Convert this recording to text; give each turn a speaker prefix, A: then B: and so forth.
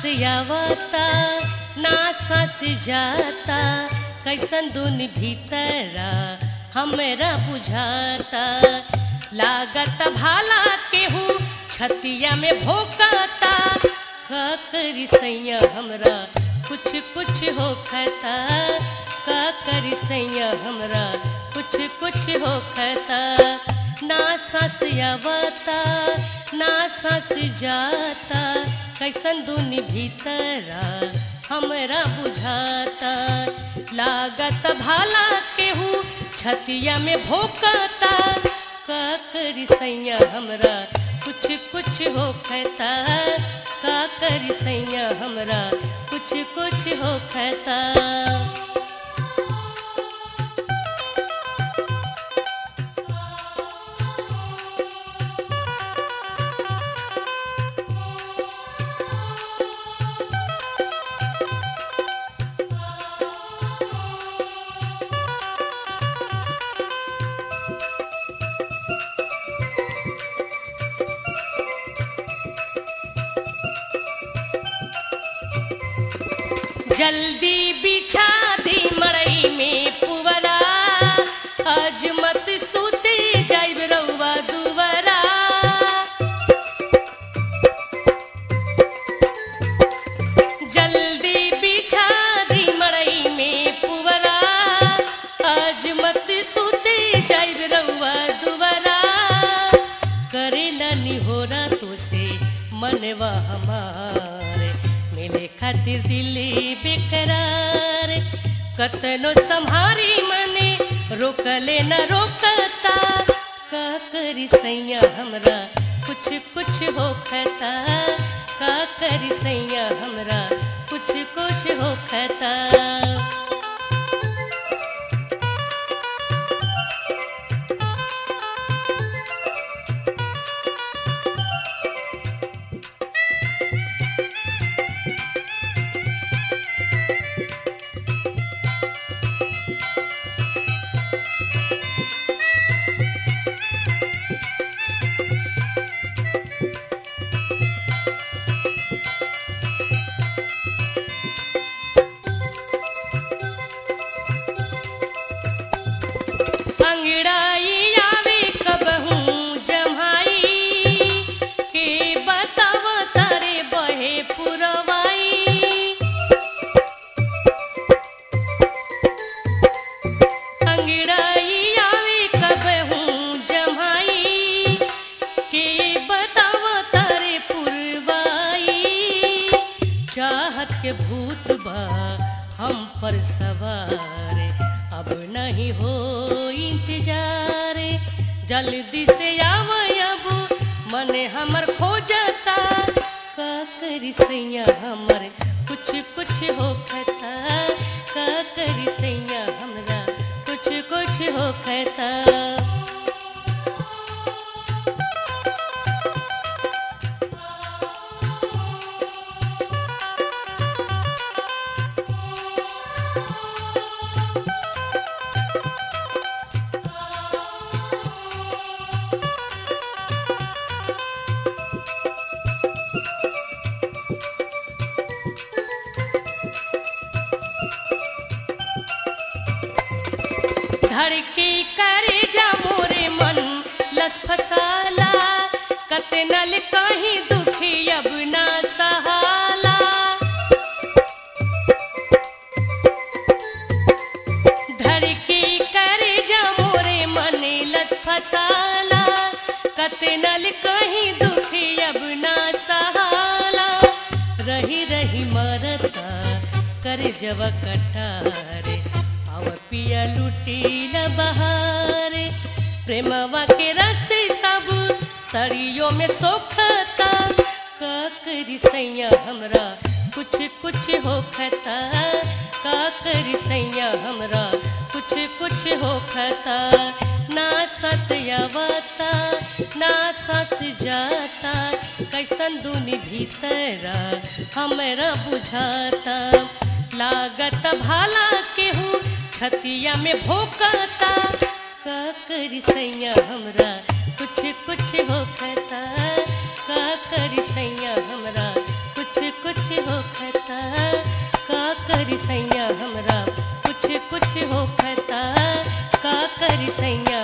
A: आवता ना सांस जाता कैसन दुन भीतरा हमरा बुझाता लागत भाला केहू छतिया में भोकाता का करी सैया हमरा कुछ कुछ होखता का करी सैया हमरा कुछ कुछ होखता ना सांस आवता ना सांस जाता कैसन दुनी भीतरा हमरा बुझाता लागत भाला केहू छतिया में भोकता का करी सैया हमरा कुछ कुछ होखता का करी सैया हमरा कुछ कुछ होखता जल्दी बिछा दी मड़ई में पुवरा आज मत सूते जाइब रउआ दुवरा जल्दी बिछा दी मड़ई में पुवरा आज मत सूते जाइब रउआ दुवरा करेला निहोरा तो से मनवा हमारे मिले खातिर दिली बेकरार कतनो संहारी मने रोकले न रोकता का करी सैया हमरा कुछ कुछ होखता का करी सैया हमरा कुछ कुछ होखता अंगड़ाई आवे कबहू जम्हाई के बताव तारे बहे पुरवाई अंगड़ाई आवे कबहू जम्हाई के बताव तारे पुरवाई चाहत के भूत बा हम पर सवार अब नहीं हो इंतजार जल्दी से आव अब मन हमर खोजता का करी सैया हमर कुछ कुछ होखता का करी सैया हमरा कुछ कुछ होखता धड़के करे जा मोरे मन लस फसाला कतनल कहीं दुखी अब ना सहाला धड़के करे जा मोरे मन लस फसाला कतनल कहीं दुखी अब ना सहाला रही रही मरता कर जब कटारे आव पिया लुटील बहारे प्रेमवा के रस्ते सब सरियों में सोखता का करी सैया हमरा कुछ कुछ होखता का करी सैया हमरा कुछ कुछ होखता ना सस आवता ना सस जाता कैसन दुनी भीतरा हमरा बुझाता लागत भाला केहू छतिया में भोकता का करी सैया हमरा कुछ कुछ होखता का करी सैया हमरा कुछ कुछ होखता का करी सैया हमरा कुछ कुछ होखता का करी सैया